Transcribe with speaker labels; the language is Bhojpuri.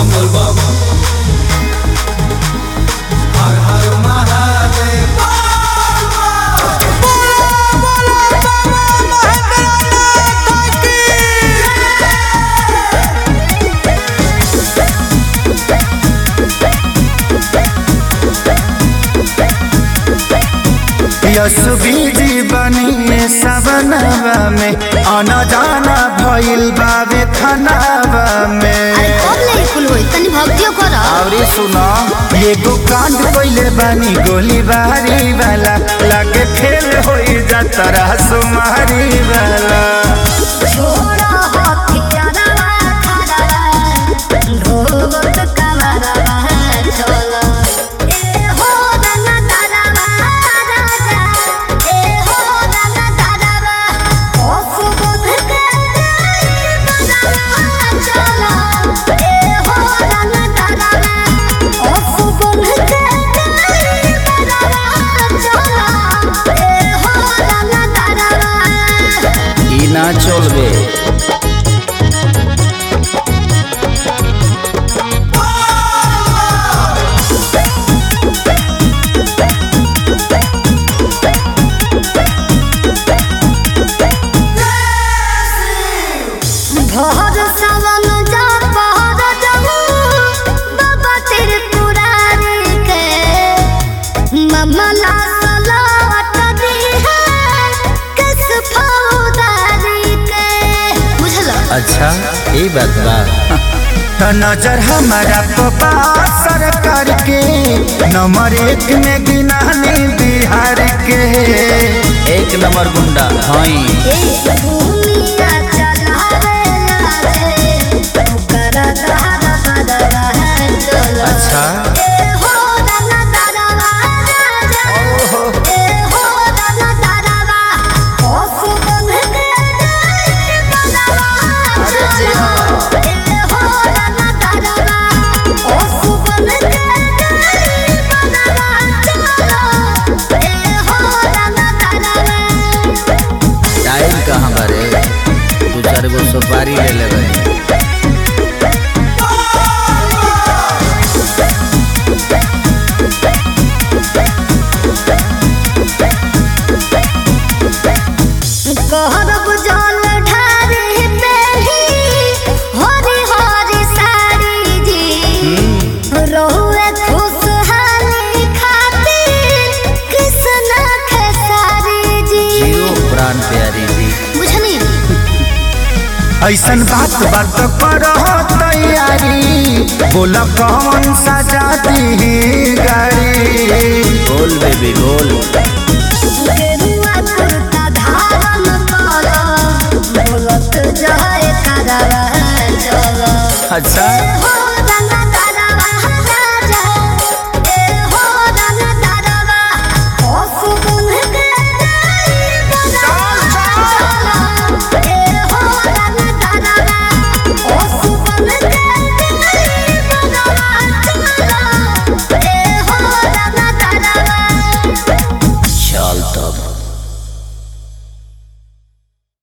Speaker 1: बम बम हर हर महादेव
Speaker 2: यसुबीजी बनी सवनवा में आना जाना भइल बावे खनावा में
Speaker 3: अरे कब ले कुल होई तनी भक्तियो कर
Speaker 2: अरे सुनो एगो कांड कइले बानी गोली बारी वाला लगे खेल होई जातरा सुमारी वाला
Speaker 3: छोड़ा हथियारवा खड़ावा ढोबत कमरवा चलो ए हो रंगा तारावा राजा ए हो रंगा तारावा ओ सुबोध के बजावा चलो ए हो रंगा तारावा ओ सुबोध के बजावा चलो ए हो रंगा तारावा
Speaker 2: ई ना चलबे
Speaker 3: भोर सावन जा पहर जाऊ बाबा तेरे पुरारी के ममला सलावत दी है किस फौदारी के बुझल
Speaker 2: अच्छा ई बात बा तो नजर हमारा पपा सरकार के नंबर एक में गिनानी बिहार के एक नंबर गुंडा हई
Speaker 3: ए भूमिया चलावे लागे ओकर दहर बदरा है चलो
Speaker 2: अच्छा
Speaker 3: ए हो दाना दारावा राजा ए हो दाना दारावा ओ सुगंध के बजावा चलो ए हो दाना दारावा ओ सुगंध के बजावा चलो ए हो दाना दारावा
Speaker 2: टाइम कहाँ बारे दू चार गो सुपारी ले लेबै
Speaker 3: कहरब जल ढारी पेली हरी हरी साड़ी जी रहुए खुशहाली खातिर कृष्ण खेसारी जी
Speaker 2: जियो प्राण प्यारी जी
Speaker 3: बुझनी
Speaker 2: ऐसन बात बात करो तैयारी बोल कौन सा जाती गाड़ी बोल बेबी बोल